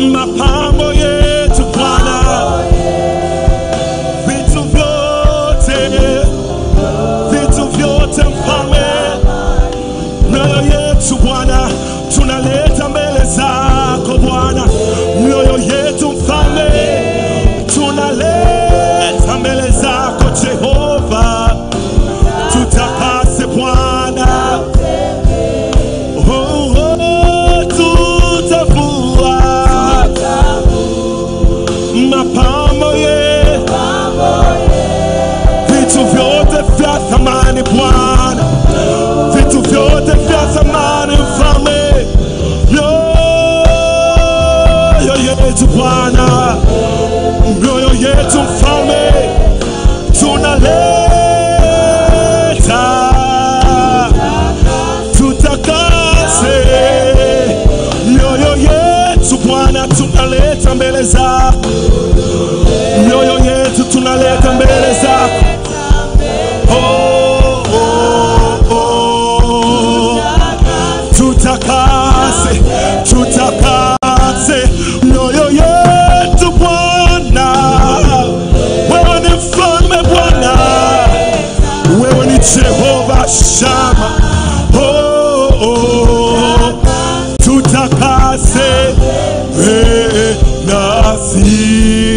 mapambo yetu Bwana, vitu vyote, vitu vyote mfalme, mioyo yetu Bwana tunaleta mbele zako Bwana, mioyo yetu mfalme tunaleta mbele zako Jehova, tutakase Bwana. Oh, oh, tutavua mapambo ye vitu vyote vya thamani Bwana, vitu vyote vya thamani mfalme, mioyo yetu Bwana, mioyo yetu mfalme, tunaleta tutakase mioyo yetu Bwana, tunaleta mbele zako mioyo yetu tunaleta mbele zako oh, oh, oh. tutakase tutakase mioyo yetu Bwana, wewe ni mfalme Bwana, wewe ni Jehova Shama oh, oh. tutakase eh, nasi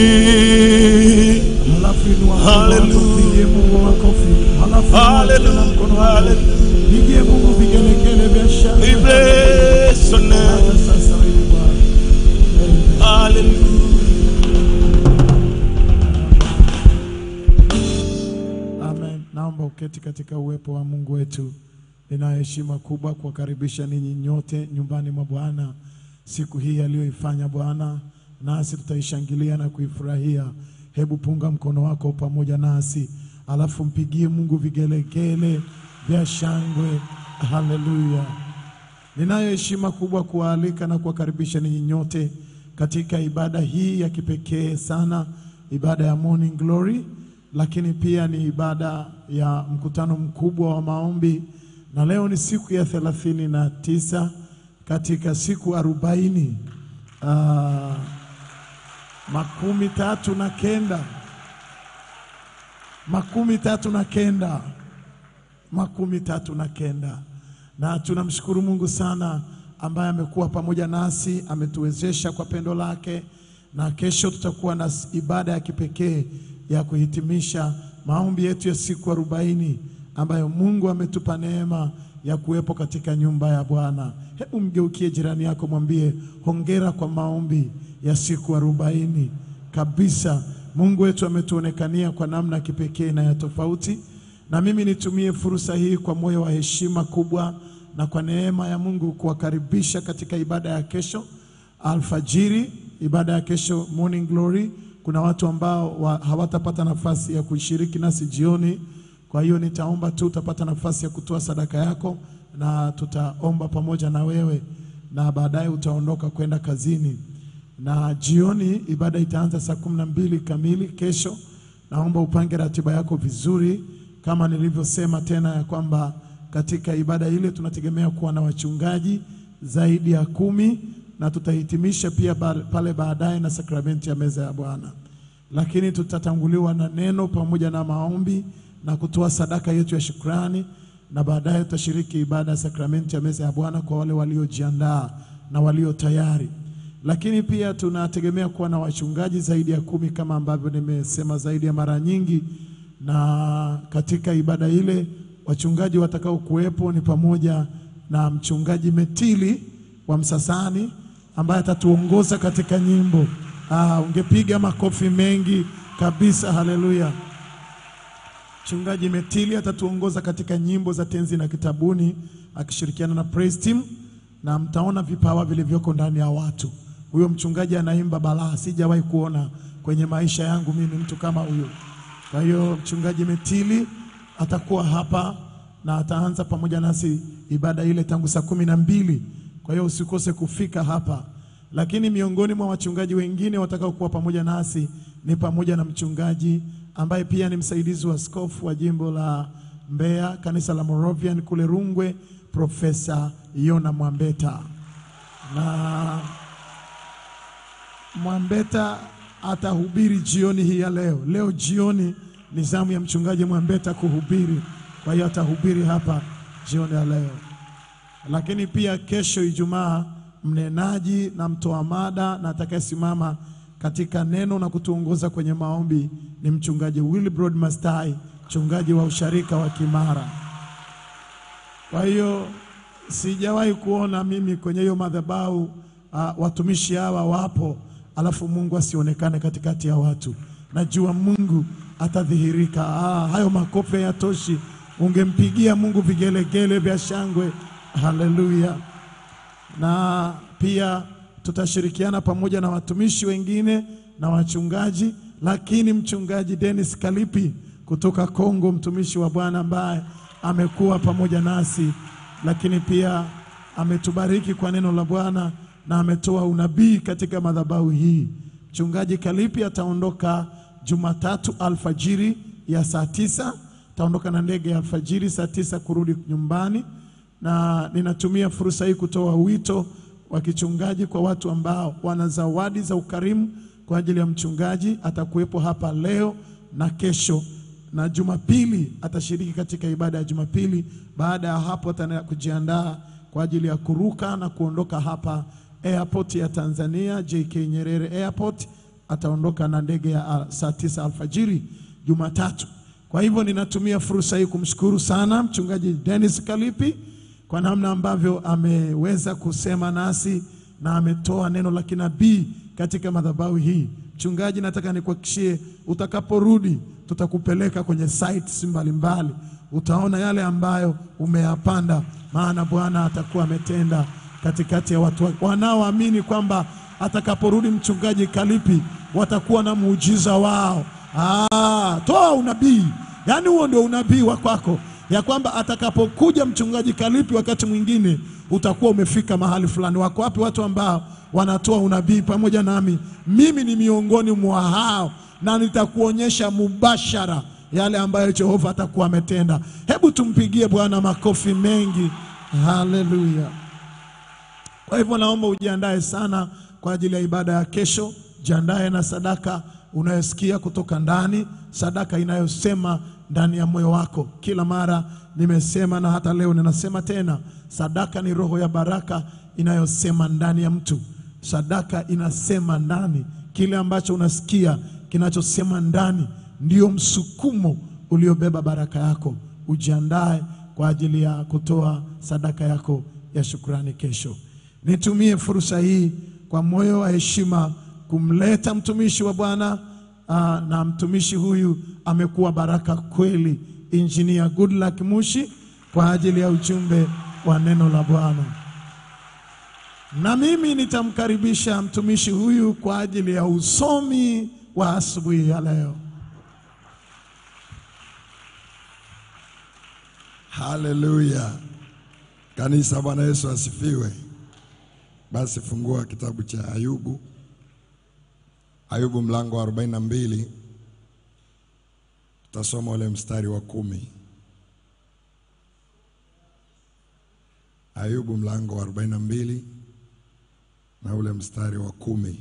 Halafu inua mkono wako, Hallelujah. pigie Mungu makofi. Halafu inua Hallelujah. tena mkono wako. Hallelujah. Pigie Mungu vigelegele vya We shangwe. bless your name. Hata sasa wewe Bwana. Hallelujah. Amen. Naomba uketi katika uwepo wa Mungu wetu. Nina heshima kubwa kuwakaribisha ninyi nyote nyumbani mwa Bwana siku hii aliyoifanya Bwana, nasi tutaishangilia na kuifurahia. Hebu punga mkono wako pamoja nasi, alafu mpigie Mungu vigelegele vya shangwe. Haleluya! Ninayo heshima kubwa kuwaalika na kuwakaribisha ninyi nyote katika ibada hii ya kipekee sana, ibada ya Morning Glory, lakini pia ni ibada ya mkutano mkubwa wa maombi, na leo ni siku ya thelathini na tisa katika siku arobaini ah, makumi tatu na kenda makumi tatu na kenda makumi tatu na kenda na tunamshukuru Mungu sana ambaye amekuwa pamoja nasi, ametuwezesha kwa pendo lake, na kesho tutakuwa na s- ibada ya kipekee ya kuhitimisha maombi yetu ya siku arobaini ambayo Mungu ametupa neema ya kuwepo katika nyumba ya Bwana. Hebu mgeukie jirani yako, mwambie hongera kwa maombi ya siku arobaini kabisa. Mungu wetu ametuonekania kwa namna ya kipekee na ya tofauti na mimi nitumie fursa hii kwa moyo wa heshima kubwa na kwa neema ya Mungu kuwakaribisha katika ibada ya kesho alfajiri, ibada ya kesho morning glory. Kuna watu ambao wa, hawatapata nafasi ya kushiriki nasi jioni, kwa hiyo nitaomba tu utapata nafasi ya kutoa sadaka yako na tutaomba pamoja na wewe, na baadaye utaondoka kwenda kazini na jioni ibada itaanza saa kumi na mbili kamili kesho. Naomba upange ratiba yako vizuri, kama nilivyosema tena ya kwamba katika ibada ile tunategemea kuwa na wachungaji zaidi ya kumi na tutahitimisha pia ba- pale baadaye na sakramenti ya meza ya Bwana, lakini tutatanguliwa na neno pamoja na maombi na kutoa sadaka yetu ya shukrani, na baadaye tutashiriki ibada ya sakramenti ya meza ya Bwana kwa wale waliojiandaa na walio tayari lakini pia tunategemea kuwa na wachungaji zaidi ya kumi kama ambavyo nimesema zaidi ya mara nyingi, na katika ibada ile wachungaji watakao kuwepo ni pamoja na mchungaji Metili wa Msasani ambaye atatuongoza katika nyimbo. Ah, ungepiga makofi mengi kabisa, haleluya. Mchungaji Metili atatuongoza katika nyimbo za tenzi na kitabuni akishirikiana na praise team, na mtaona vipawa vilivyoko ndani ya watu. Huyo mchungaji anaimba balaa, sijawahi kuona kwenye maisha yangu mimi mtu kama huyo. Kwa hiyo mchungaji Metili atakuwa hapa na ataanza pamoja nasi ibada ile tangu saa kumi na mbili. Kwa hiyo usikose kufika hapa. Lakini miongoni mwa wachungaji wengine watakaokuwa pamoja nasi ni pamoja na mchungaji ambaye pia ni msaidizi wa askofu wa jimbo la Mbeya, kanisa la Moravian kule Rungwe, Profesa Yona Mwambeta na Mwambeta atahubiri jioni hii ya leo. Leo jioni ni zamu ya mchungaji Mwambeta kuhubiri, kwa hiyo atahubiri hapa jioni ya leo. Lakini pia kesho Ijumaa, mnenaji na mtoa mada na atakayesimama katika neno na kutuongoza kwenye maombi ni mchungaji Wilbrod Mastai, mchungaji wa usharika wa Kimara. Kwa hiyo sijawahi kuona mimi kwenye hiyo madhabahu uh, watumishi hawa wapo, alafu Mungu asionekane katikati ya watu. Najua Mungu atadhihirika. Ah, hayo makofi hayatoshi, ungempigia Mungu vigelegele vya shangwe. Haleluya! na pia tutashirikiana pamoja na watumishi wengine na wachungaji, lakini mchungaji Dennis Kalipi kutoka Kongo, mtumishi wa Bwana ambaye amekuwa pamoja nasi, lakini pia ametubariki kwa neno la Bwana na ametoa unabii katika madhabahu hii. Mchungaji Kalipi ataondoka Jumatatu alfajiri ya saa tisa, ataondoka na ndege ya alfajiri saa tisa kurudi nyumbani na ninatumia fursa hii kutoa wito wa kichungaji kwa watu ambao wana zawadi za ukarimu kwa ajili ya mchungaji. Atakuwepo hapa leo na kesho, na Jumapili atashiriki katika ibada ya Jumapili. Baada ya hapo, ataenda kujiandaa kwa ajili ya kuruka na kuondoka hapa airport ya Tanzania JK Nyerere Airport. Ataondoka na ndege ya ah, saa tisa alfajiri Jumatatu. Kwa hivyo ninatumia fursa hii kumshukuru sana mchungaji Dennis Kalipi kwa namna ambavyo ameweza kusema nasi na ametoa neno la kinabii katika madhabahu hii. Mchungaji, nataka nikuhakikishie, utakaporudi tutakupeleka kwenye sites mbalimbali, utaona yale ambayo umeyapanda, maana Bwana atakuwa ametenda katikati ya watu wake. wanaoamini kwamba atakaporudi mchungaji Kalipi watakuwa na muujiza wao. Ah, toa unabii, yaani huo ndio unabii wa kwako ya kwamba atakapokuja mchungaji Kalipi, wakati mwingine utakuwa umefika mahali fulani. Wako wapi watu ambao wanatoa unabii pamoja nami? Mimi ni miongoni mwa hao, na nitakuonyesha mubashara yale ambayo Jehova atakuwa ametenda. Hebu tumpigie Bwana makofi mengi, haleluya. Kwa hivyo naomba ujiandae sana kwa ajili ya ibada ya kesho. Jiandae na sadaka unayosikia kutoka ndani, sadaka inayosema ndani ya moyo wako. Kila mara nimesema na hata leo ninasema tena, sadaka ni roho ya baraka inayosema ndani ya mtu. Sadaka inasema ndani, kile ambacho unasikia kinachosema ndani ndio msukumo uliobeba baraka yako. Ujiandae kwa ajili ya kutoa sadaka yako ya shukrani kesho. Nitumie fursa hii kwa moyo wa heshima kumleta mtumishi wa Bwana aa, na mtumishi huyu amekuwa baraka kweli, Injinia Goodluck Mushi kwa ajili ya ujumbe wa neno la Bwana. Na mimi nitamkaribisha mtumishi huyu kwa ajili ya usomi wa asubuhi ya leo. Haleluya! Kanisa, Bwana Yesu asifiwe. Basi fungua kitabu cha Ayubu, Ayubu mlango wa 42 tutasoma ule mstari wa kumi. Ayubu mlango wa 42 na ule mstari wa kumi.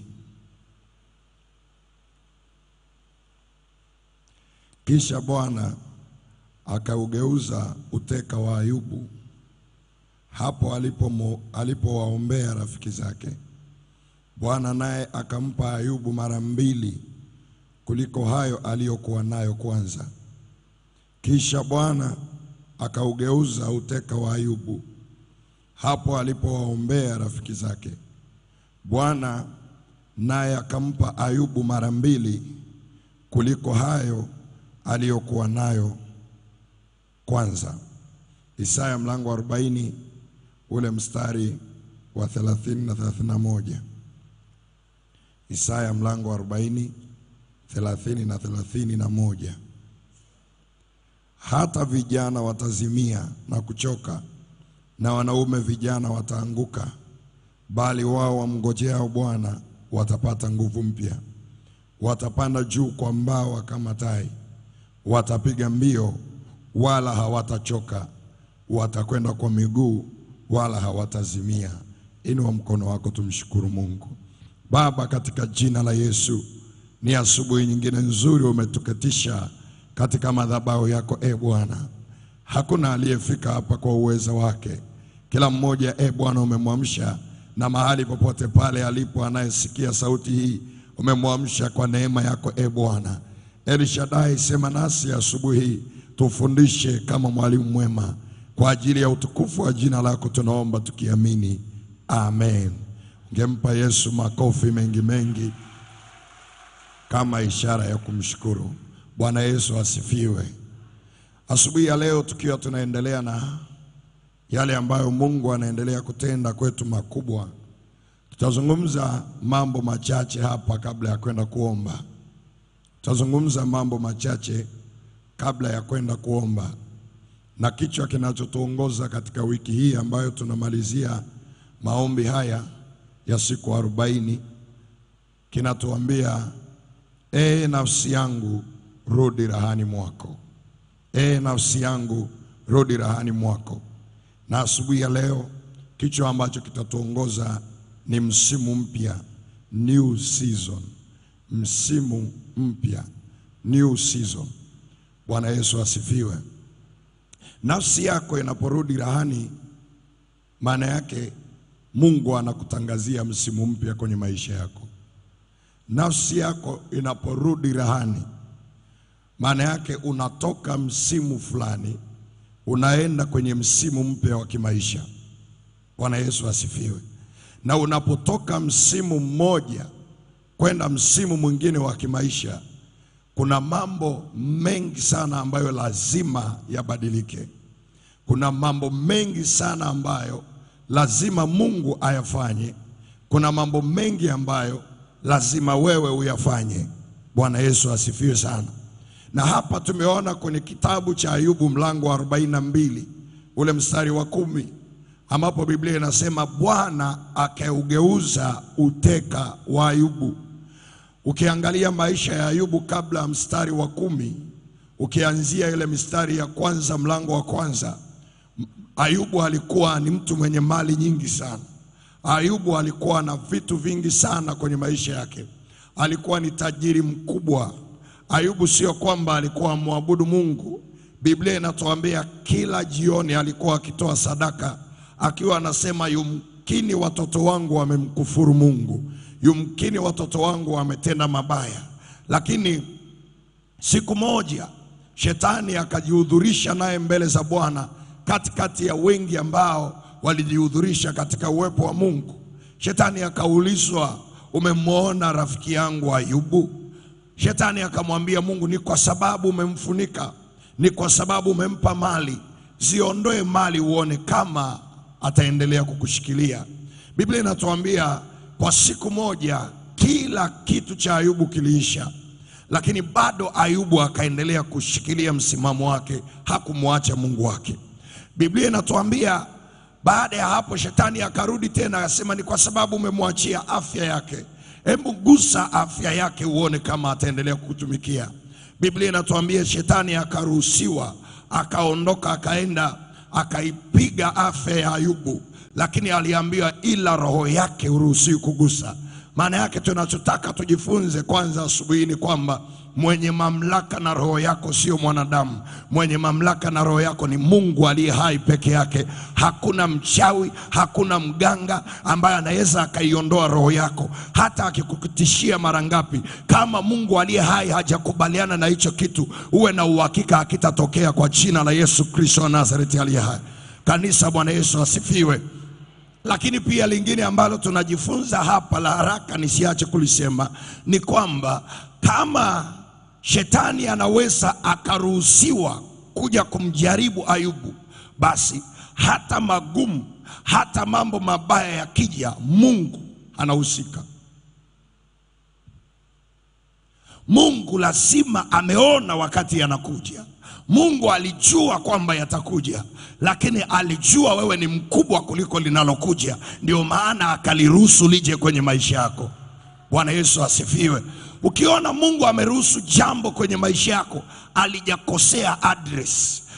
Kisha Bwana akaugeuza uteka wa Ayubu hapo alipomo- alipowaombea rafiki zake. Bwana naye akampa Ayubu mara mbili kuliko hayo aliyokuwa nayo kwanza. Kisha Bwana akaugeuza uteka wa Ayubu hapo alipowaombea rafiki zake. Bwana naye akampa Ayubu mara mbili kuliko hayo aliyokuwa nayo kwanza. Isaya mlango wa 40 ule mstari wa 30 na 31. Isaya mlango wa 40 30 na 31. Hata vijana watazimia na kuchoka na wanaume vijana wataanguka, bali wao wamngojeao Bwana watapata nguvu mpya. Watapanda juu kwa mbawa kama tai, watapiga mbio wala hawatachoka, watakwenda kwa miguu wala hawatazimia. Inua mkono wako, tumshukuru Mungu. Baba, katika jina la Yesu, ni asubuhi nyingine nzuri umetuketisha katika madhabahu yako e Bwana. Hakuna aliyefika hapa kwa uwezo wake, kila mmoja e Bwana umemwamsha, na mahali popote pale alipo anayesikia sauti hii umemwamsha kwa neema yako e Bwana. El Shaddai, sema nasi asubuhi hii, tufundishe kama mwalimu mwema, kwa ajili ya utukufu wa jina lako tunaomba tukiamini, amen. Ngempa Yesu makofi mengi mengi kama ishara ya kumshukuru. Bwana Yesu asifiwe. Asubuhi ya leo tukiwa tunaendelea na yale ambayo Mungu anaendelea kutenda kwetu makubwa, tutazungumza mambo machache hapa kabla ya kwenda kuomba. Tutazungumza mambo machache kabla ya kwenda kuomba, na kichwa kinachotuongoza katika wiki hii ambayo tunamalizia maombi haya ya siku arobaini kinatuambia ee nafsi yangu rudi rahani mwako, ee nafsi yangu rudi rahani mwako. Na asubuhi ya leo kichwa ambacho kitatuongoza ni msimu mpya, new season, msimu mpya, new season. Bwana Yesu asifiwe. Nafsi yako inaporudi rahani, maana yake Mungu anakutangazia msimu mpya kwenye maisha yako. Nafsi yako inaporudi rahani, maana yake unatoka msimu fulani unaenda kwenye msimu mpya wa kimaisha. Bwana Yesu asifiwe. Na unapotoka msimu mmoja kwenda msimu mwingine wa kimaisha, kuna mambo mengi sana ambayo lazima yabadilike. Kuna mambo mengi sana ambayo lazima Mungu ayafanye. Kuna mambo mengi ambayo lazima wewe uyafanye. Bwana Yesu asifiwe sana. Na hapa tumeona kwenye kitabu cha Ayubu mlango wa arobaini na mbili ule mstari wa kumi ambapo Biblia inasema Bwana akaugeuza uteka wa Ayubu. Ukiangalia maisha ya Ayubu kabla ya mstari wa kumi, ukianzia ile mistari ya kwanza mlango wa kwanza, Ayubu alikuwa ni mtu mwenye mali nyingi sana. Ayubu alikuwa na vitu vingi sana kwenye maisha yake, alikuwa ni tajiri mkubwa. Ayubu sio kwamba alikuwa mwabudu Mungu. Biblia inatuambia kila jioni alikuwa akitoa sadaka, akiwa anasema yumkini watoto wangu wamemkufuru Mungu, yumkini watoto wangu wametenda mabaya. Lakini siku moja shetani akajihudhurisha naye mbele za Bwana katikati ya wengi ambao walijihudhurisha katika uwepo wa Mungu. Shetani akaulizwa, umemwona rafiki yangu Ayubu? Shetani akamwambia Mungu, ni kwa sababu umemfunika, ni kwa sababu umempa mali. Ziondoe mali uone kama ataendelea kukushikilia. Biblia inatuambia kwa siku moja kila kitu cha Ayubu kiliisha, lakini bado Ayubu akaendelea kushikilia msimamo wake, hakumwacha Mungu wake. Biblia inatuambia baada ya hapo shetani akarudi tena akasema, ni kwa sababu umemwachia afya yake. Hebu gusa afya yake uone kama ataendelea kukutumikia. Biblia inatuambia shetani akaruhusiwa, akaondoka, akaenda akaipiga afya ya Ayubu, lakini aliambiwa ila roho yake huruhusiwi kugusa. Maana yake tunachotaka tujifunze kwanza asubuhi ni kwamba mwenye mamlaka na roho yako sio mwanadamu. Mwenye mamlaka na roho yako ni Mungu aliye hai peke yake. Hakuna mchawi, hakuna mganga ambaye anaweza akaiondoa roho yako, hata akikukutishia mara ngapi. Kama Mungu aliye hai hajakubaliana na hicho kitu, uwe na uhakika hakitatokea kwa jina la Yesu Kristo wa Nazareti aliye hai. Kanisa, Bwana Yesu asifiwe. Lakini pia lingine ambalo tunajifunza hapa la haraka nisiache kulisema ni kwamba kama shetani anaweza akaruhusiwa kuja kumjaribu Ayubu, basi hata magumu, hata mambo mabaya yakija, Mungu anahusika. Mungu lazima ameona wakati yanakuja. Mungu alijua kwamba yatakuja, lakini alijua wewe ni mkubwa kuliko linalokuja, ndio maana akaliruhusu lije kwenye maisha yako. Bwana Yesu asifiwe. Ukiona Mungu ameruhusu jambo kwenye maisha yako, alijakosea address,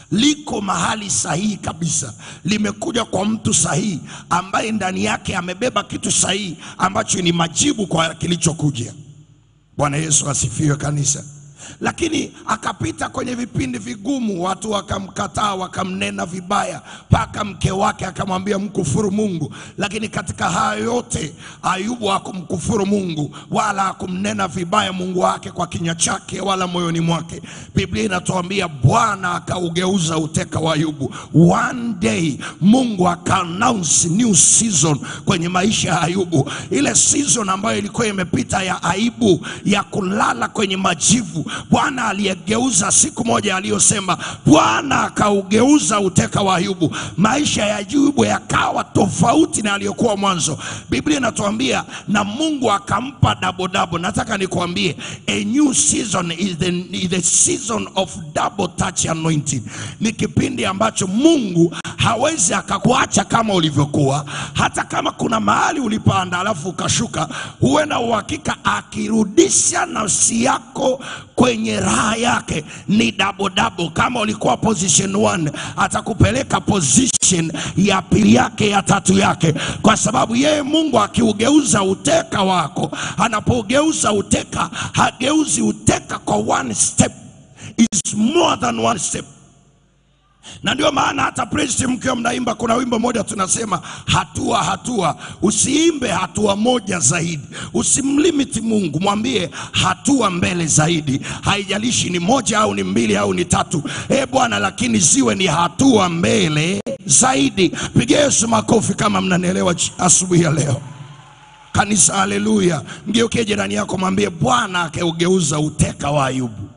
liko mahali sahihi kabisa, limekuja kwa mtu sahihi ambaye ndani yake amebeba kitu sahihi ambacho ni majibu kwa kilichokuja. Bwana Yesu asifiwe kanisa. Lakini akapita kwenye vipindi vigumu, watu wakamkataa, wakamnena vibaya, mpaka mke wake akamwambia mkufuru Mungu. Lakini katika hayo yote Ayubu hakumkufuru Mungu wala hakumnena vibaya Mungu wake kwa kinywa chake wala moyoni mwake. Biblia inatuambia Bwana akaugeuza uteka wa Ayubu. One day Mungu akaannounce new season kwenye maisha ya Ayubu, ile season ambayo ilikuwa imepita ya aibu, ya kulala kwenye majivu. Bwana aliyegeuza siku moja aliyosema, Bwana akaugeuza uteka wa Ayubu. Maisha ya Ayubu yakawa tofauti na aliyokuwa mwanzo. Biblia inatuambia na Mungu akampa double double. Nataka nikuambie a new season is the, is the season of double touch anointing. Ni kipindi ambacho Mungu hawezi akakuacha kama ulivyokuwa, hata kama kuna mahali ulipanda alafu ukashuka, huwe na uhakika akirudisha nafsi yako kwenye raha yake ni double double. Kama ulikuwa position 1 atakupeleka position ya pili yake ya tatu yake, kwa sababu yeye Mungu akiugeuza uteka wako, anapougeuza uteka hageuzi uteka kwa one step, is more than one step na ndio maana hata praise team mkiwa mnaimba, kuna wimbo moja tunasema hatua hatua. Usiimbe hatua moja zaidi, usimlimiti Mungu, mwambie hatua mbele zaidi. Haijalishi ni moja au ni mbili au ni tatu, e Bwana, lakini ziwe ni hatua mbele zaidi. Pigia Yesu makofi kama mnanielewa ch- asubuhi ya leo kanisa. Haleluya! Mgeukie jirani yako, mwambie Bwana akaugeuza uteka wa Ayubu.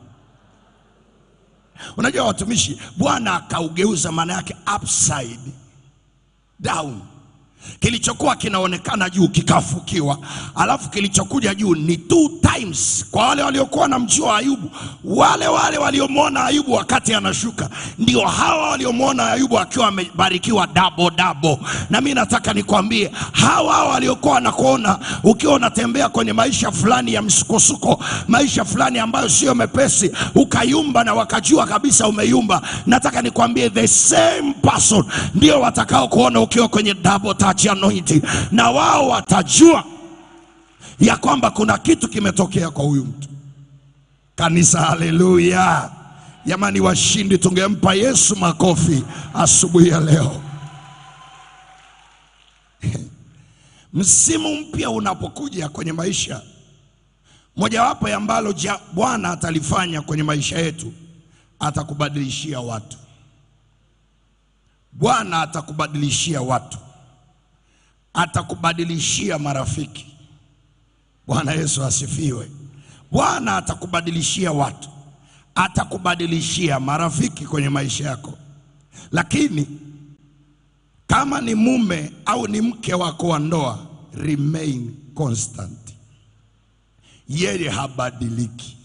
Unajua watumishi, Bwana akaugeuza, maana yake upside down. Kilichokuwa kinaonekana juu kikafukiwa, alafu kilichokuja juu ni two times. Kwa wale waliokuwa na mjua Ayubu, wale wale waliomwona Ayubu wakati anashuka, ndio hawa waliomwona Ayubu akiwa amebarikiwa double double. Na mimi nataka nikwambie, hawa hawa waliokuwa wanakuona ukiwa unatembea kwenye maisha fulani ya msukosuko, maisha fulani ambayo sio mepesi, ukayumba na wakajua kabisa umeyumba, nataka nikwambie the same person ndio watakao kuona ukiwa kwenye double touch anointing, na wao watajua ya kwamba kuna kitu kimetokea kwa huyu mtu. Kanisa, haleluya! Jamani, washindi, tungempa Yesu makofi asubuhi ya leo. Msimu mpya unapokuja kwenye maisha, mojawapo ya ambalo ja- Bwana atalifanya kwenye maisha yetu, atakubadilishia watu. Bwana atakubadilishia watu, atakubadilishia marafiki. Bwana Yesu asifiwe. Bwana atakubadilishia watu, atakubadilishia marafiki kwenye maisha yako, lakini kama ni mume au ni mke wako wa ndoa, remain constant. Yeye habadiliki.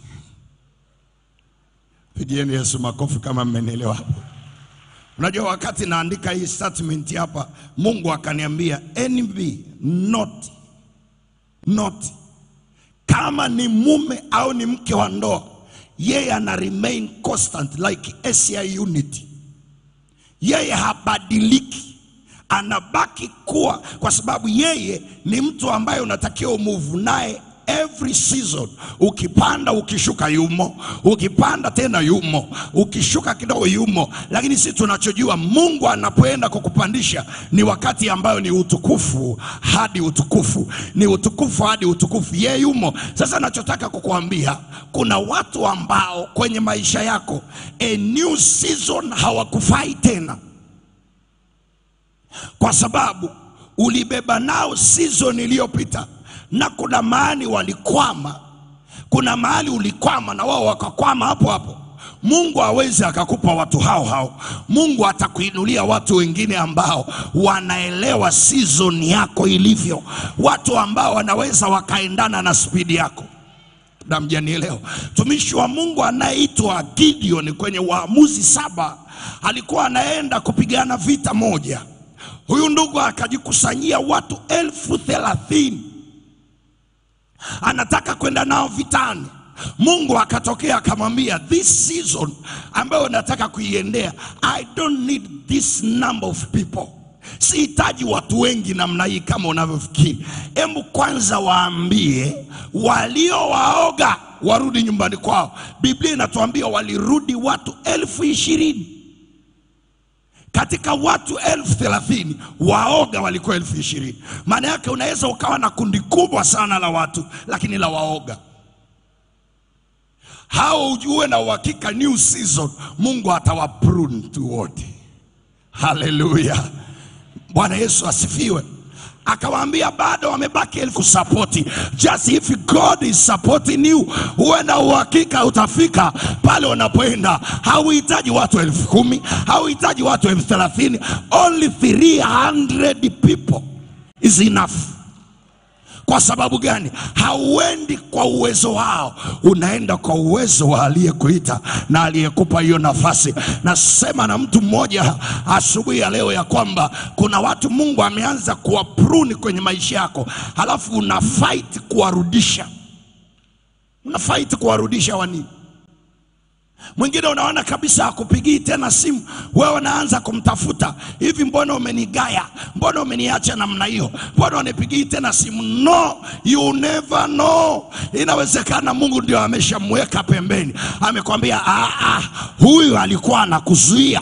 Pigieni Yesu makofi kama mmenielewa hapo. Unajua, wakati naandika hii statement hapa, Mungu akaniambia envy not not, kama ni mume au ni mke wa ndoa, yeye ana remain constant like SI unity yeye habadiliki, anabaki kuwa, kwa sababu yeye ni mtu ambaye unatakiwa umove naye every season. Ukipanda ukishuka, yumo, ukipanda tena yumo, ukishuka kidogo yumo. Lakini sisi tunachojua Mungu anapoenda kukupandisha ni wakati ambayo ni utukufu hadi utukufu, ni utukufu hadi utukufu, yeye yumo. Sasa nachotaka kukuambia, kuna watu ambao kwenye maisha yako a new season hawakufai tena kwa sababu ulibeba nao season iliyopita, na kuna mahali walikwama, kuna mahali ulikwama na wao wakakwama hapo hapo. Mungu hawezi akakupa watu hao hao. Mungu atakuinulia watu wengine ambao wanaelewa season yako ilivyo, watu ambao wanaweza wakaendana na spidi yako na mjanielewa. Mtumishi wa Mungu anayeitwa Gideon kwenye Waamuzi saba alikuwa anaenda kupigana vita moja. Huyu ndugu akajikusanyia watu elfu thelathini anataka kwenda nao vitani. Mungu akatokea akamwambia, this season ambayo nataka kuiendea, I don't need this number of people. Sihitaji watu wengi namna hii kama unavyofikiri. Hebu kwanza waambie waliowaoga warudi nyumbani kwao. Biblia inatuambia walirudi watu elfu ishirini katika watu elfu thelathini waoga walikuwa elfu ishirini maana yake unaweza ukawa na kundi kubwa sana la watu lakini la waoga hao ujue na uhakika new season mungu atawaprune tu wote haleluya bwana yesu asifiwe akawaambia bado wamebaki elfu sapoti just if god is supporting you huwe na uhakika utafika pale unapoenda hauhitaji watu elfu kumi hauhitaji watu elfu thelathini only 300 people is enough kwa sababu gani? Hauendi kwa uwezo wao, unaenda kwa uwezo wa aliyekuita na aliyekupa hiyo nafasi. Nasema na mtu mmoja asubuhi ya leo ya kwamba kuna watu Mungu ameanza kuwapruni kwenye maisha yako, halafu una fight kuwarudisha, una fight kuwarudisha wani Mwingine unaona kabisa hakupigii tena simu, wewe unaanza kumtafuta hivi, mbona umenigaya? Mbona umeniacha namna hiyo? Mbona unipigii tena simu? No, you never know. Inawezekana Mungu ndio ameshamweka pembeni, amekwambia ah, ah, huyu alikuwa anakuzuia.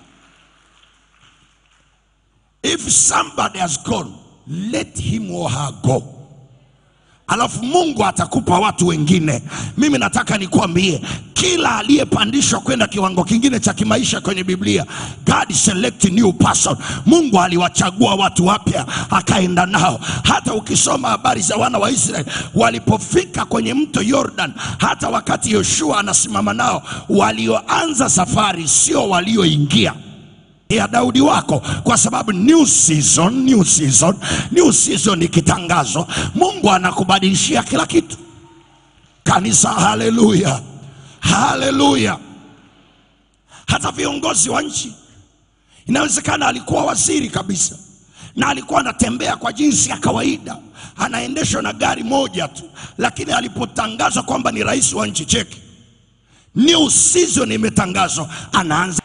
If somebody has gone, let him or her go alafu Mungu atakupa watu wengine. Mimi nataka nikwambie, kila aliyepandishwa kwenda kiwango kingine cha kimaisha kwenye Biblia, God select new person. Mungu aliwachagua watu wapya akaenda nao. Hata ukisoma habari za wana wa Israeli walipofika kwenye mto Yordan, hata wakati Yoshua anasimama nao, walioanza safari sio walioingia ya Daudi wako, kwa sababu new season, new season, new season ikitangazwa, Mungu anakubadilishia kila kitu. Kanisa, haleluya, haleluya. Hata viongozi wa nchi, inawezekana alikuwa waziri kabisa na alikuwa anatembea kwa jinsi ya kawaida, anaendeshwa na gari moja tu, lakini alipotangazwa kwamba ni rais wa nchi, cheki, new season imetangazwa, anaanza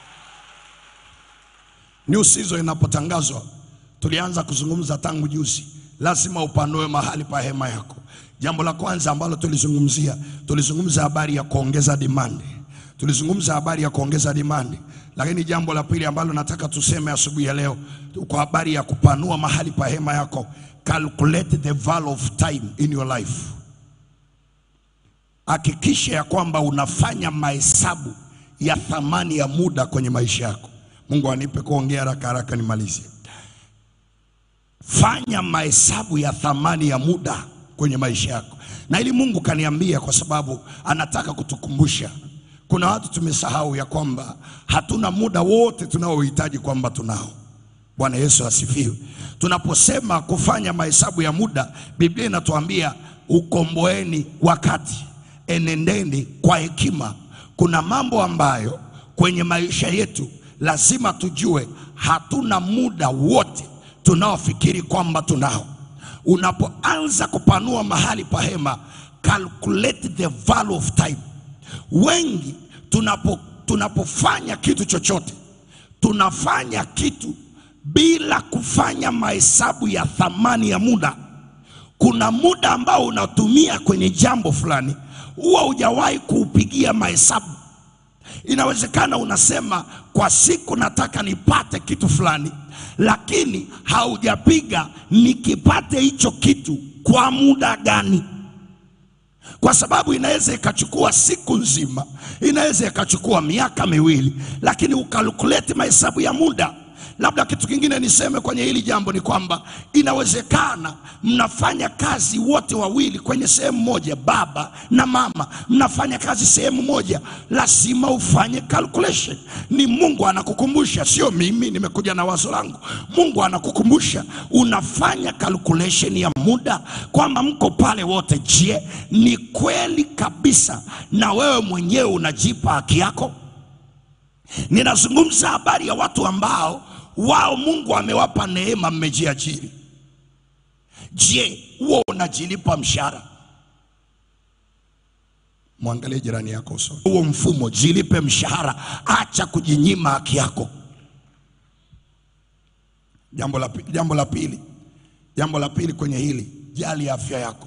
New season inapotangazwa, tulianza kuzungumza tangu juzi, lazima upanue mahali pa hema yako. Jambo la kwanza ambalo tulizungumzia, tulizungumza habari ya kuongeza demand, tulizungumza habari ya kuongeza demand. Lakini jambo la pili ambalo nataka tuseme asubuhi ya leo, kwa habari ya kupanua mahali pa hema yako, calculate the value of time in your life. Hakikisha ya kwamba unafanya mahesabu ya thamani ya muda kwenye maisha yako. Mungu anipe kuongea haraka haraka nimalize. Fanya mahesabu ya thamani ya muda kwenye maisha yako, na ili Mungu kaniambia, kwa sababu anataka kutukumbusha. Kuna watu tumesahau ya kwamba hatuna muda wote tunaohitaji kwamba tunao. Bwana Yesu asifiwe. Tunaposema kufanya mahesabu ya muda, Biblia inatuambia ukomboeni wakati, enendeni kwa hekima. Kuna mambo ambayo kwenye maisha yetu lazima tujue hatuna muda wote tunaofikiri kwamba tunao. Unapoanza kupanua mahali pa hema, calculate the value of time. Wengi tunapo, tunapofanya kitu chochote tunafanya kitu bila kufanya mahesabu ya thamani ya muda. Kuna muda ambao unatumia kwenye jambo fulani, huwa hujawahi kuupigia mahesabu. Inawezekana unasema kwa siku nataka nipate kitu fulani, lakini haujapiga nikipate hicho kitu kwa muda gani? Kwa sababu inaweza ikachukua siku nzima, inaweza ikachukua miaka miwili, lakini ukalkuleti mahesabu ya muda. Labda kitu kingine niseme kwenye hili jambo ni kwamba inawezekana mnafanya kazi wote wawili kwenye sehemu moja, baba na mama, mnafanya kazi sehemu moja, lazima ufanye calculation. Ni Mungu anakukumbusha, sio mimi nimekuja na wazo langu. Mungu anakukumbusha, unafanya calculation ya muda kwamba mko pale wote. Je, ni kweli kabisa na wewe mwenyewe unajipa haki yako? Ninazungumza habari ya watu ambao wao Mungu amewapa neema, mmejiajiri. Je, huo unajilipa mshahara? Mwangalie jirani yako usoni. Huo mfumo, jilipe mshahara, acha kujinyima haki yako. Jambo la, pi- jambo la pili, jambo la pili kwenye hili, jali afya yako,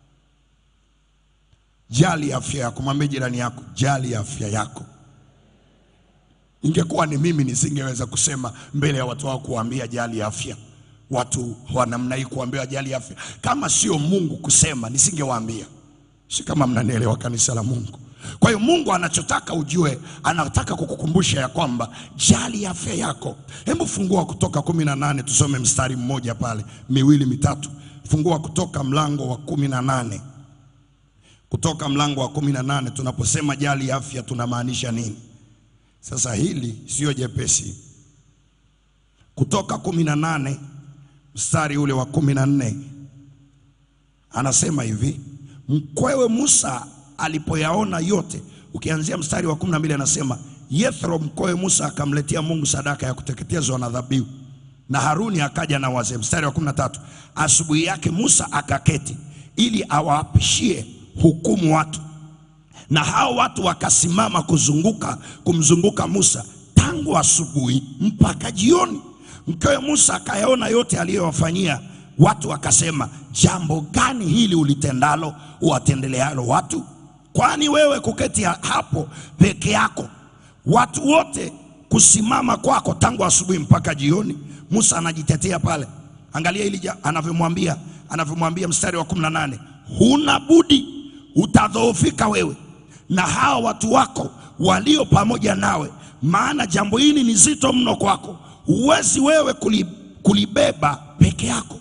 jali afya yako. Mwambie jirani yako, jali afya yako. Ingekuwa ni mimi nisingeweza kusema mbele ya watu wao kuwaambia jali afya. Watu wa namna hii kuambia jali afya, kama sio Mungu kusema nisingewaambia. Si kama mnanielewa, kanisa la Mungu. Kwa hiyo Mungu anachotaka ujue, anataka kukukumbusha ya kwamba jali afya yako. Hebu fungua Kutoka kumi na nane tusome mstari mmoja pale, miwili mitatu. Fungua Kutoka mlango wa kumi na nane Kutoka mlango wa kumi na nane Tunaposema jali afya tunamaanisha nini? Sasa hili sio jepesi. Kutoka kumi na nane mstari ule wa kumi na nne anasema hivi, mkwewe Musa alipoyaona yote, ukianzia mstari wa kumi na mbili anasema Yethro mkwewe Musa akamletea Mungu sadaka ya kuteketezwa na dhabihu, na Haruni akaja na wazee. Mstari wa kumi na tatu asubuhi yake Musa akaketi ili awaapishie hukumu watu na hao watu wakasimama kuzunguka kumzunguka Musa tangu asubuhi mpaka jioni. Mkewe Musa akayaona yote aliyowafanyia watu, wakasema, jambo gani hili ulitendalo uwatendelealo watu? Kwani wewe kuketi hapo peke yako, watu wote kusimama kwako tangu asubuhi mpaka jioni? Musa anajitetea pale. Angalia hili ja- anavyomwambia anavyomwambia mstari wa 18, huna budi, utadhoofika wewe na hawa watu wako walio pamoja nawe, maana jambo hili ni zito mno kwako, huwezi wewe kuli- kulibeba peke yako.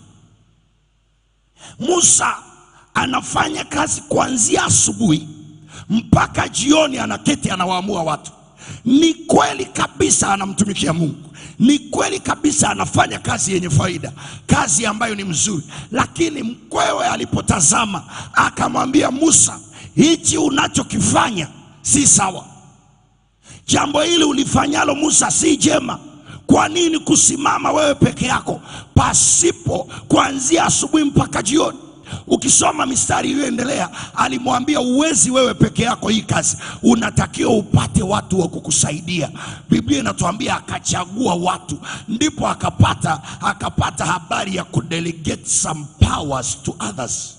Musa anafanya kazi kuanzia asubuhi mpaka jioni, anaketi anawaamua watu. Ni kweli kabisa anamtumikia Mungu, ni kweli kabisa anafanya kazi yenye faida, kazi ambayo ni mzuri. Lakini mkwewe alipotazama akamwambia Musa, hichi unachokifanya si sawa. Jambo hili ulifanyalo Musa si jema. Kwa nini kusimama wewe peke yako pasipo kuanzia asubuhi mpaka jioni? Ukisoma mistari iliyoendelea, alimwambia uwezi wewe peke yako hii kazi, unatakiwa upate watu wa kukusaidia. Biblia inatuambia akachagua watu, ndipo akapata akapata habari ya kudelegate some powers to others.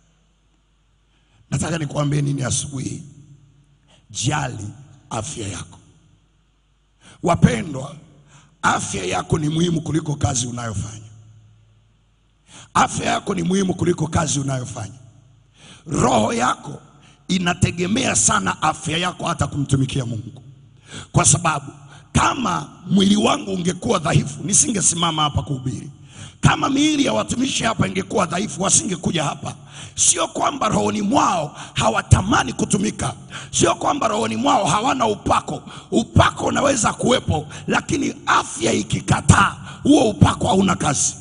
Nataka nikuambie nini asubuhi hii? Jali afya yako. Wapendwa, afya yako ni muhimu kuliko kazi unayofanya. Afya yako ni muhimu kuliko kazi unayofanya. Roho yako inategemea sana afya yako hata kumtumikia Mungu, kwa sababu kama mwili wangu ungekuwa dhaifu, nisingesimama hapa kuhubiri. Kama miili ya watumishi hapa ingekuwa dhaifu, wasingekuja hapa. Sio kwamba rohoni mwao hawatamani kutumika, sio kwamba rohoni mwao hawana upako. Upako unaweza kuwepo, lakini afya ikikataa, huo upako hauna kazi.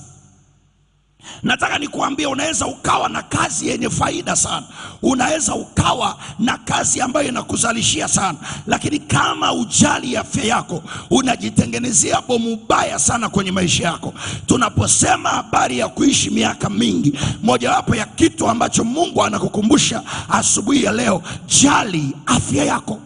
Nataka nikuambie, unaweza ukawa na kazi yenye faida sana, unaweza ukawa na kazi ambayo inakuzalishia sana, lakini kama ujali afya yako, unajitengenezea bomu baya sana kwenye maisha yako. Tunaposema habari ya kuishi miaka mingi, mojawapo ya kitu ambacho Mungu anakukumbusha asubuhi ya leo, jali afya yako.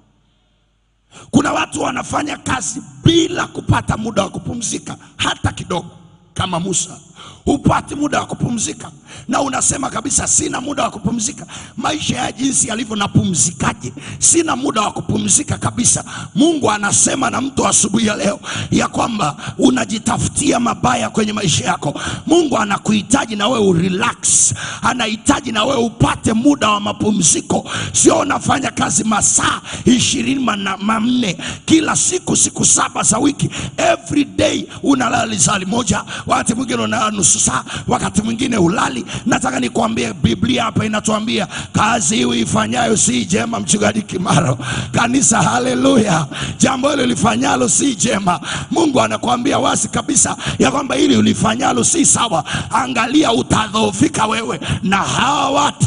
Kuna watu wanafanya kazi bila kupata muda wa kupumzika hata kidogo, kama Musa hupati muda wa kupumzika, na unasema kabisa, sina muda wa kupumzika. Maisha ya jinsi yalivyo, napumzikaje? Sina muda wa kupumzika kabisa. Mungu anasema na mtu asubuhi ya leo ya kwamba unajitafutia mabaya kwenye maisha yako. Mungu anakuhitaji na wewe urelax, anahitaji na wewe upate muda wa mapumziko. Sio unafanya kazi masaa ishirini na manne kila siku, siku saba za wiki, every day unalala lisali moja, wakati mwingine unalala nusu saa, wakati mwingine ulali. Nataka nikwambie, Biblia hapa inatuambia kazi hii ifanyayo si jema. Mchungaji Kimaro, kanisa, haleluya! Jambo hilo lifanyalo si jema. Mungu anakuambia wazi kabisa ya kwamba hili ulifanyalo si sawa. Angalia, utadhoofika wewe na hawa watu.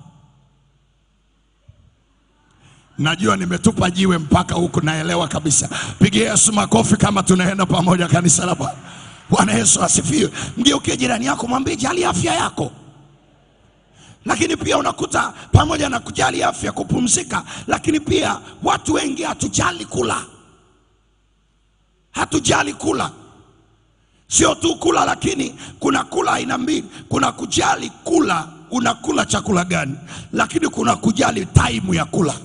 Najua nimetupa jiwe mpaka huku, naelewa kabisa. Pigia Yesu makofi kama tunaenda pamoja, kanisa la Bwana. Bwana Yesu asifiwe. Mgeukie jirani yako, mwambie jali afya yako. lakini pia unakuta pamoja na kujali afya, kupumzika, lakini pia watu wengi hatujali kula, hatujali kula. Sio tu kula, lakini kuna kula aina mbili. Kuna kujali kula, unakula chakula gani, lakini kuna kujali taimu ya kula.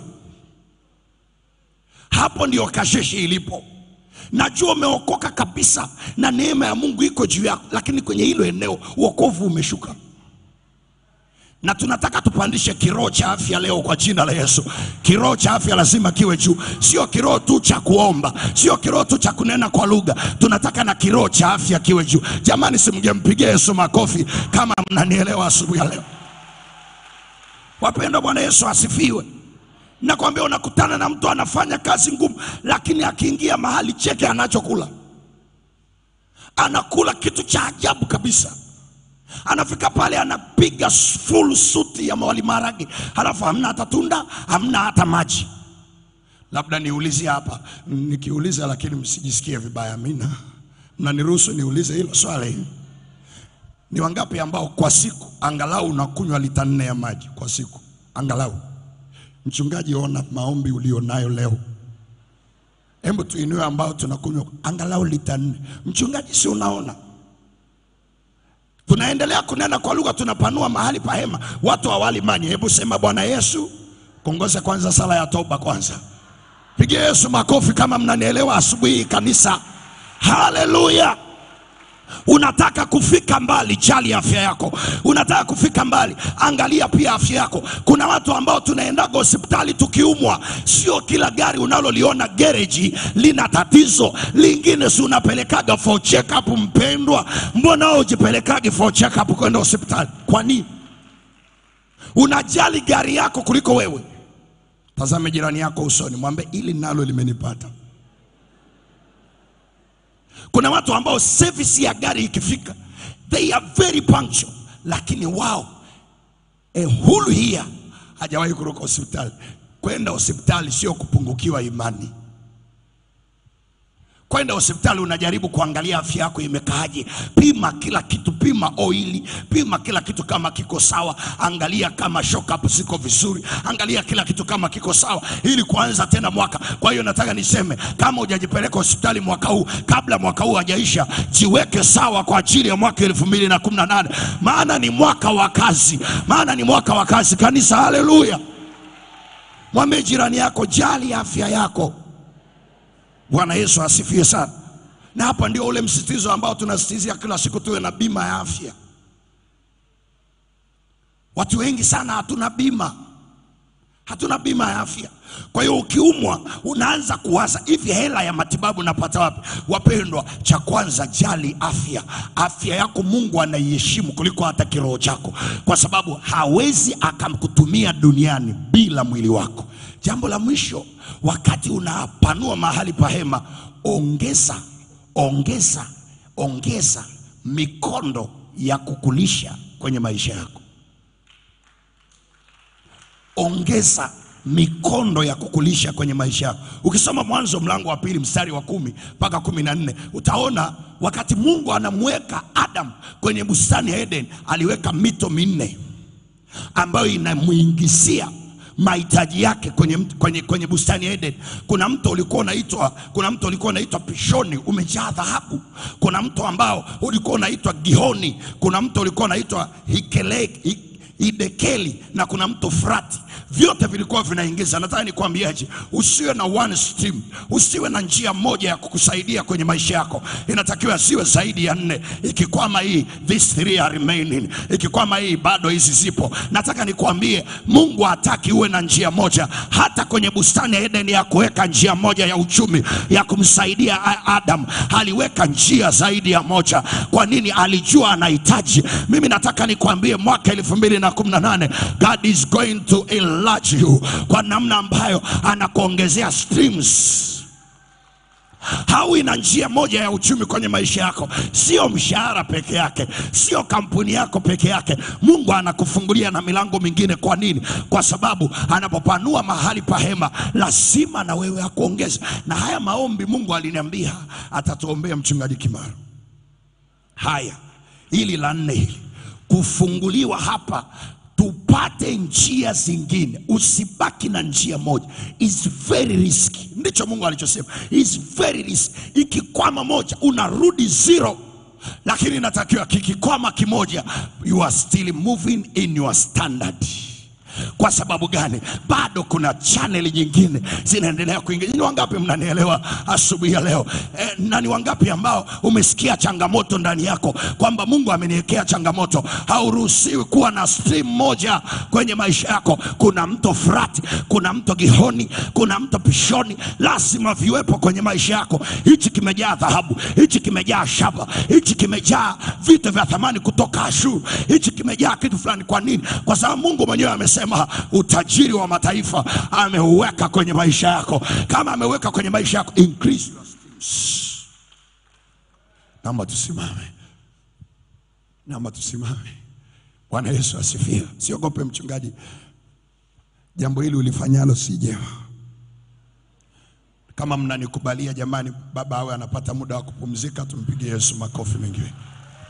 Hapo ndio kasheshi ilipo. Najua umeokoka kabisa na neema ya Mungu iko juu yako, lakini kwenye hilo eneo wokovu umeshuka na tunataka tupandishe kiroho cha afya leo kwa jina la Yesu. Kiroho cha afya lazima kiwe juu, sio kiroho tu cha kuomba, sio kiroho tu cha kunena kwa lugha. Tunataka na kiroho cha afya kiwe juu. Jamani, simgempigia Yesu makofi kama mnanielewa asubuhi ya leo. Wapendwa, Bwana Yesu asifiwe. Nakwambia, unakutana na mtu anafanya kazi ngumu, lakini akiingia mahali cheke anachokula, anakula kitu cha ajabu kabisa anafika pale anapiga full suti ya mawali maragi, halafu hamna hata tunda, hamna hata maji. Labda niulizie hapa, nikiuliza lakini msijisikie vibaya, amina, mnaniruhusu niulize hilo swali. Ni wangapi ambao kwa siku angalau unakunywa lita nne ya maji kwa siku angalau? Mchungaji, ona maombi ulionayo leo, hebu tuinue ambao tunakunywa angalau lita nne. Mchungaji, si unaona tunaendelea kunena kwa lugha, tunapanua mahali pa hema, watu hawali mani. Hebu sema Bwana Yesu, kongoza kwanza sala ya toba kwanza. Pigia Yesu makofi kama mnanielewa asubuhi hii kanisa. Haleluya! Unataka kufika mbali, jali afya yako. Unataka kufika mbali, angalia pia afya yako. Kuna watu ambao tunaendaga hospitali tukiumwa, sio kila gari unaloliona gereji lina tatizo. Lingine si unapelekaga for check up, mpendwa. Mbona wewe ujipelekagi for check up kwenda hospitali? Kwa nini? Unajali gari yako kuliko wewe. Tazame jirani yako usoni, mwambie ili nalo limenipata. Kuna watu ambao service ya gari ikifika, they are very punctual, lakini wao a whole year hajawahi kuruka hospitali. Kwenda hospitali sio kupungukiwa imani. Kwenda hospitali unajaribu kuangalia afya yako imekaaje. Pima kila kitu, pima oili, pima kila kitu kama kiko sawa, angalia kama shock up ziko vizuri, angalia kila kitu kama kiko sawa, ili kuanza tena mwaka. Kwa hiyo nataka niseme, kama hujajipeleka hospitali mwaka huu, kabla mwaka huu hajaisha, jiweke sawa kwa ajili ya mwaka elfu mbili na kumi na nane maana ni mwaka wa kazi, maana ni mwaka wa kazi. Kanisa, haleluya! Mwambie jirani yako, jali afya yako. Bwana Yesu asifiwe sana. Na hapa ndio ule msisitizo ambao tunasisitizia kila siku, tuwe na bima ya afya. Watu wengi sana hatuna bima, hatuna bima ya afya. Kwa hiyo ukiumwa unaanza kuwaza hivi, hela ya matibabu napata wapi? Wapendwa, cha kwanza jali afya. Afya yako Mungu anaiheshimu kuliko hata kiroho chako, kwa sababu hawezi akamkutumia duniani bila mwili wako. Jambo la mwisho, wakati unapanua mahali pa hema, ongeza ongeza ongeza mikondo ya kukulisha kwenye maisha yako. Ongeza mikondo ya kukulisha kwenye maisha yako. Ukisoma Mwanzo mlango wa pili mstari wa kumi mpaka kumi na nne utaona wakati Mungu anamweka Adam kwenye bustani ya Eden, aliweka mito minne ambayo inamuingizia mahitaji yake kwenye, kwenye, kwenye bustani ya Eden. Kuna mto ulikuwa unaitwa kuna mto ulikuwa unaitwa Pishoni umejaa dhahabu. Kuna mto ambao ulikuwa unaitwa Gihoni. Kuna mto ulikuwa unaitwa Hikele, Hi- Hidekeli na kuna mto Frati. Vyote vilikuwa vinaingiza. Nataka nikwambiaje, usiwe na one stream, usiwe na njia moja ya kukusaidia kwenye maisha yako. Inatakiwa ziwe zaidi ya nne. Ikikwama hii, these three are remaining. Ikikwama hii, bado hizi zipo. Nataka nikwambie, Mungu hataki uwe na njia moja. Hata kwenye bustani ya Eden ya kuweka njia moja ya uchumi ya kumsaidia A- Adam, aliweka njia zaidi ya moja. Kwa nini? Alijua anahitaji. Mimi nataka nikwambie, mwaka elfu mbili na kumi na nane God is going to enlarge you kwa namna ambayo anakuongezea streams hawi na njia moja ya uchumi kwenye maisha yako, sio mshahara peke yake, sio kampuni yako peke yake. Mungu anakufungulia na milango mingine. Kwa nini? Kwa sababu anapopanua mahali pa hema, lazima na wewe akuongeze. Na haya maombi Mungu aliniambia atatuombea mchungaji Kimaro. Haya, hili la nne hili kufunguliwa hapa tupate njia zingine, usibaki na njia moja. Is very risky, ndicho Mungu alichosema, is very risky. Ikikwama moja unarudi zero, lakini inatakiwa kikikwama kimoja, you are still moving in your standard. Kwa sababu gani? Bado kuna chaneli nyingine zinaendelea kuingia. Ni wangapi mnanielewa asubuhi ya leo e, na ni wangapi ambao umesikia changamoto ndani yako kwamba Mungu ameniwekea changamoto? Hauruhusiwi kuwa na stream moja kwenye maisha yako. Kuna mto Frati, kuna mto Gihoni, kuna mto Pishoni, lazima viwepo kwenye maisha yako. Hichi kimejaa dhahabu, hichi kimejaa shaba, hichi kimejaa vitu vya thamani kutoka Ashuru, hichi kimejaa kitu fulani. Kwa nini? Kwa sababu Mungu mwenyewe amesema utajiri wa mataifa ameuweka kwenye maisha yako. Kama ameweka kwenye maisha yako, increase your streams. Naomba tusimame, naomba tusimame. Bwana Yesu asifiwe. Siogope mchungaji, jambo hili ulifanyalo si jema. Kama mnanikubalia jamani, baba awe anapata muda wa kupumzika, tumpigie Yesu makofi mengi mengi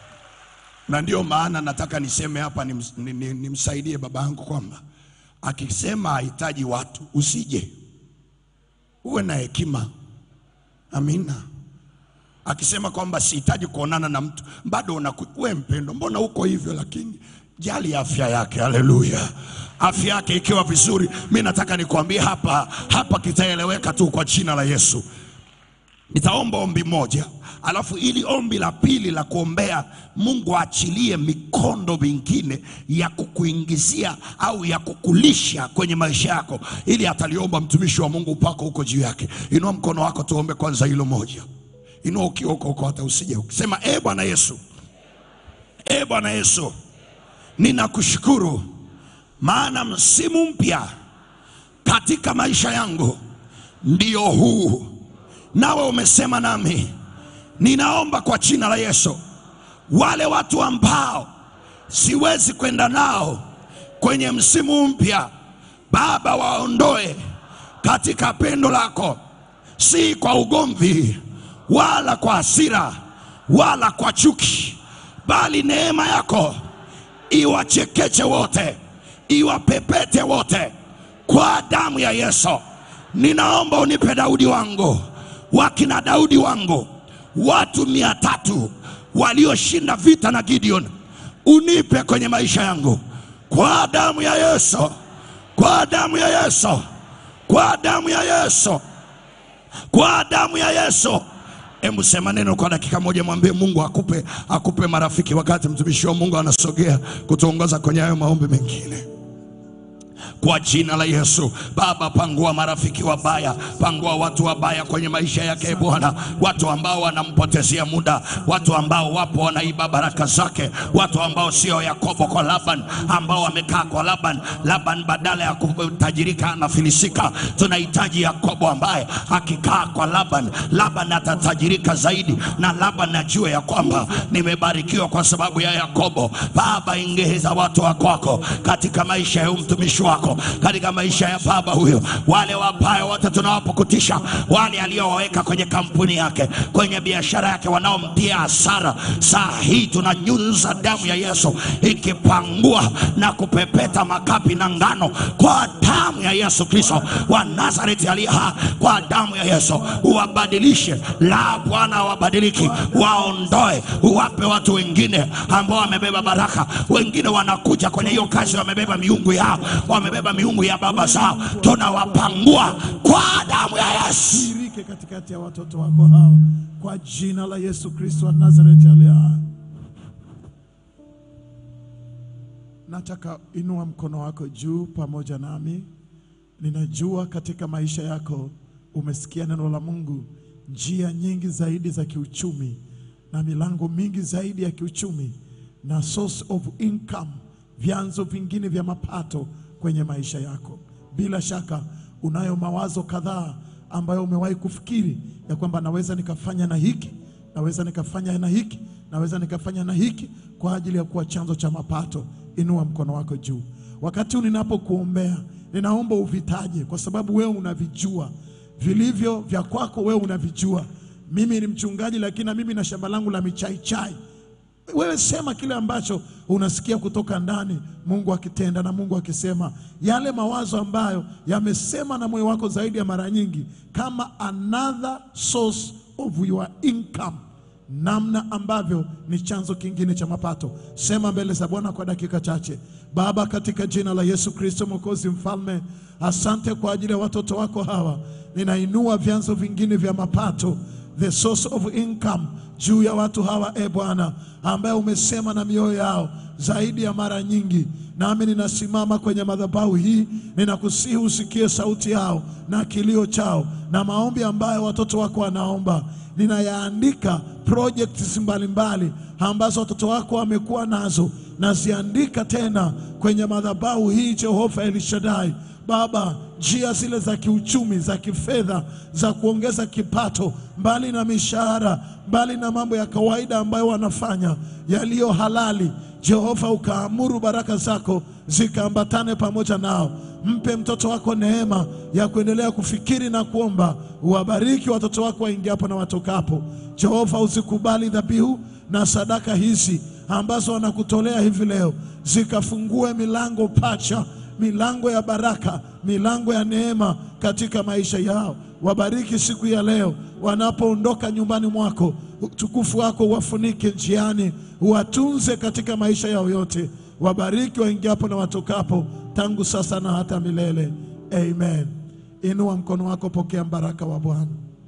na ndio maana nataka niseme hapa nims- ni- ni- nimsaidie baba yangu kwamba akisema hahitaji watu usije, uwe na hekima. Amina. Akisema kwamba sihitaji kuonana na mtu, bado unaku, we mpendo, mbona uko hivyo? Lakini jali afya yake. Haleluya! Afya yake ikiwa vizuri, mi nataka nikwambie hapa hapa, kitaeleweka tu kwa jina la Yesu. Nitaomba ombi moja, alafu ili ombi la pili la kuombea Mungu aachilie mikondo mingine ya kukuingizia au ya kukulisha kwenye maisha yako, ili ataliomba mtumishi wa Mungu, upako huko juu yake. Inua mkono wako, tuombe kwanza hilo moja. Inua ukiwa huko huko, hata usije ukisema, e Bwana Yesu, e Bwana Yesu, ninakushukuru maana msimu mpya katika maisha yangu ndio huu nawe umesema nami, ninaomba kwa jina la Yesu, wale watu ambao siwezi kwenda nao kwenye msimu mpya, Baba, waondoe katika pendo lako, si kwa ugomvi wala kwa hasira wala kwa chuki, bali neema yako iwachekeche wote, iwapepete wote kwa damu ya Yesu. Ninaomba unipe Daudi wangu, wakina Daudi wangu, watu mia tatu walioshinda vita na Gideon, unipe kwenye maisha yangu kwa damu ya Yesu, kwa damu ya Yesu, kwa damu ya Yesu, kwa damu ya Yesu. Hebu sema neno kwa dakika moja, mwambie Mungu akupe, akupe marafiki, wakati mtumishi wa Mungu anasogea kutuongoza kwenye hayo maombi mengine kwa jina la Yesu. Baba, pangua marafiki wabaya, pangua watu wabaya kwenye maisha yake Bwana, watu ambao wanampotezea muda, watu ambao wapo wanaiba baraka zake, watu ambao sio Yakobo kwa Laban, ambao wamekaa kwa Laban. Laban badala ya kutajirika anafilisika. Tunahitaji Yakobo ambaye akikaa kwa Laban, Laban atatajirika zaidi, na Laban ajue ya kwamba nimebarikiwa kwa sababu ya Yakobo. Baba, ingeza watu wa kwako katika maisha ya huyu mtumishi wako, katika maisha ya baba huyo, wale wabaya wote tunawapukutisha, wale aliowaweka kwenye kampuni yake, kwenye biashara yake, wanaomtia hasara, saa hii tunanyunza damu ya Yesu ikipangua na kupepeta makapi na ngano kwa damu ya Yesu Kristo wa Nazareti aliye hai, kwa damu ya Yesu uwabadilishe, la Bwana wabadiliki, waondoe, uwape watu wengine ambao wamebeba baraka. Wengine wanakuja kwenye hiyo kazi, wamebeba miungu yao, wamebeba miungu ya baba zao, tunawapangua kwa damu ya Yesu. Shirike katikati ya watoto wako hao kwa jina la Yesu Kristo wa Nazareti aliye hai. Nataka inua mkono wako juu pamoja nami. Ninajua katika maisha yako umesikia neno la Mungu, njia nyingi zaidi za kiuchumi na milango mingi zaidi ya kiuchumi na source of income, vyanzo vingine vya mapato kwenye maisha yako. Bila shaka unayo mawazo kadhaa ambayo umewahi kufikiri ya kwamba naweza nikafanya na hiki, naweza nikafanya na hiki, naweza nikafanya na hiki kwa ajili ya kuwa chanzo cha mapato. Inua mkono wako juu. Wakati huu ninapokuombea, ninaomba uvitaje, kwa sababu wewe unavijua vilivyo vya kwako, wewe unavijua. Mimi ni mchungaji, lakini na mimi na shamba langu la michai chai wewe sema kile ambacho unasikia kutoka ndani, Mungu akitenda na Mungu akisema yale mawazo ambayo yamesema na moyo wako zaidi ya mara nyingi, kama another source of your income, namna ambavyo ni chanzo kingine cha mapato. Sema mbele za Bwana kwa dakika chache. Baba, katika jina la Yesu Kristo Mwokozi Mfalme, asante kwa ajili ya watoto wako hawa. Ninainua vyanzo vingine vya mapato the source of income juu ya watu hawa e Bwana, ambaye umesema na mioyo yao zaidi ya mara nyingi. Nami ninasimama kwenye madhabahu hii, ninakusihi usikie sauti yao na kilio chao na maombi ambayo watoto wako wanaomba. Ninayaandika projects mbalimbali ambazo watoto wako wamekuwa nazo, naziandika tena kwenye madhabahu hii, Jehova Elishadai. Baba, njia zile za kiuchumi, za kifedha, za kuongeza kipato, mbali na mishahara, mbali na mambo ya kawaida ambayo wanafanya yaliyo halali, Jehova, ukaamuru baraka zako zikaambatane pamoja nao. Mpe mtoto wako neema ya kuendelea kufikiri na kuomba. Uwabariki watoto wako waingiapo na watokapo. Jehova, usikubali dhabihu na sadaka hizi ambazo wanakutolea hivi leo, zikafungue milango pacha milango ya baraka, milango ya neema katika maisha yao. Wabariki siku ya leo wanapoondoka nyumbani mwako, utukufu wako uwafunike njiani, uwatunze katika maisha yao yote. Wabariki waingiapo na watokapo, tangu sasa na hata milele. Amen. Inua mkono wako, pokea baraka wa Bwana.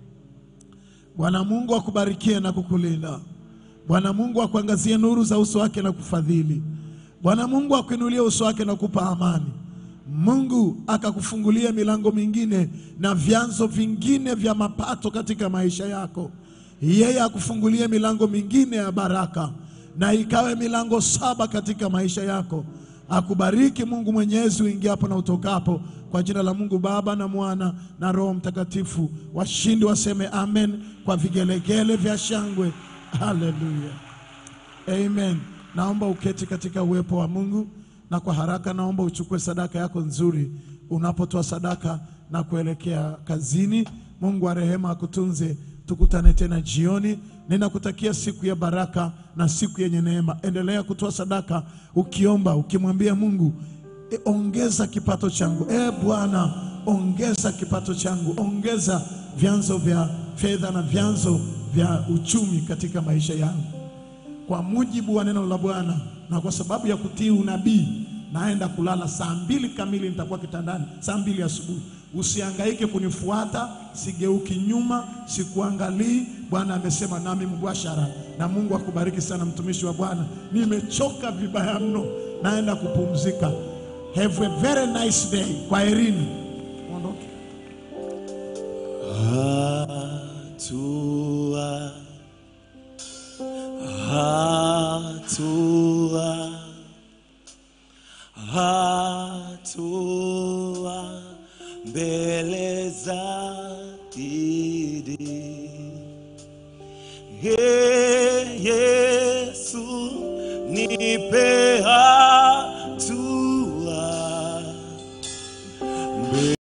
Bwana Mungu akubarikie na kukulinda. Bwana Mungu akuangazie nuru za uso wake na kufadhili. Bwana Mungu akuinulie uso wake na kupa amani. Mungu akakufungulia milango mingine na vyanzo vingine vya mapato katika maisha yako. Yeye akufungulie milango mingine ya baraka, na ikawe milango saba katika maisha yako. Akubariki Mungu Mwenyezi uingiapo na utokapo, kwa jina la Mungu Baba na Mwana na Roho Mtakatifu. Washindi waseme amen kwa vigelegele vya shangwe. Haleluya. Amen. Naomba uketi katika uwepo wa Mungu na kwa haraka naomba uchukue sadaka yako nzuri unapotoa sadaka na kuelekea kazini. Mungu wa rehema akutunze. Tukutane tena jioni. Ninakutakia siku ya baraka na siku yenye neema. Endelea kutoa sadaka ukiomba, ukimwambia Mungu e, ongeza kipato changu. E Bwana, ongeza kipato changu, ongeza vyanzo vya fedha na vyanzo vya uchumi katika maisha yangu kwa mujibu wa neno la Bwana na kwa sababu ya kutii unabii, naenda kulala saa mbili kamili, nitakuwa kitandani saa mbili asubuhi. Usihangaike kunifuata, sigeuki nyuma, sikuangalii. Bwana amesema nami mubashara, na Mungu akubariki sana, mtumishi wa Bwana. Nimechoka vibaya mno, naenda kupumzika. Have a very nice day. Kwaherini, ondoke. Hatua, hatua, hatua mbele zaidi. Ee Yesu, nipe hatua